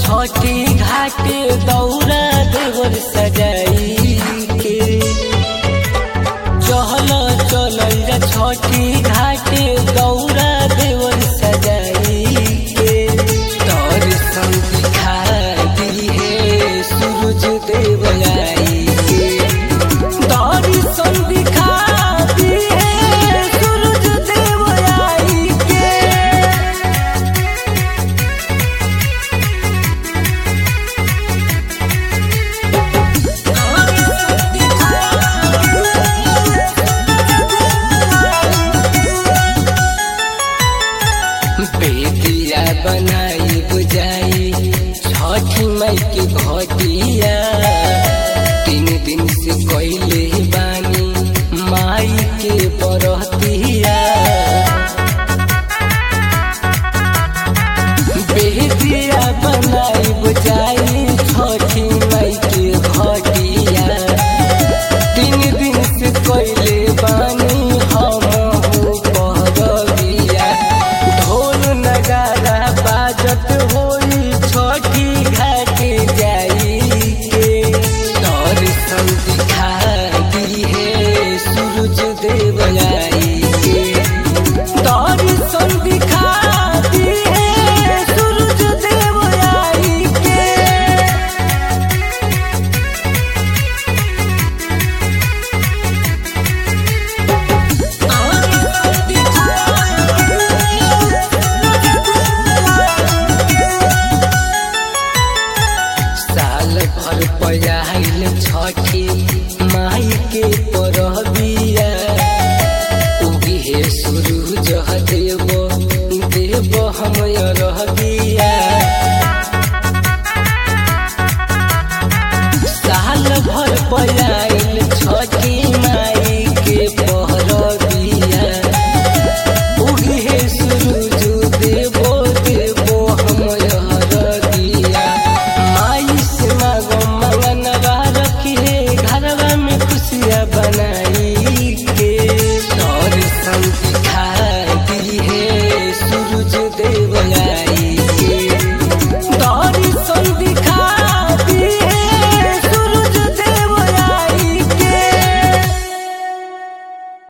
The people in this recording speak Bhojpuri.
छठी घाटे दौरा देवर सजाई के चहल चलल जा छठी घाटे दौरा देवर सजाई के दर्शन दिखा दी है सूरज देव आई के दर्शन दिखा दी है सूरज देव आई के बेदिया बनाई बुझाई छठी मई के घटिया तीन दिन से कोइले बानी माई के बरतिया बेदिया बनाई बुझाई छठी मई के घटिया तीन दिन से कोइले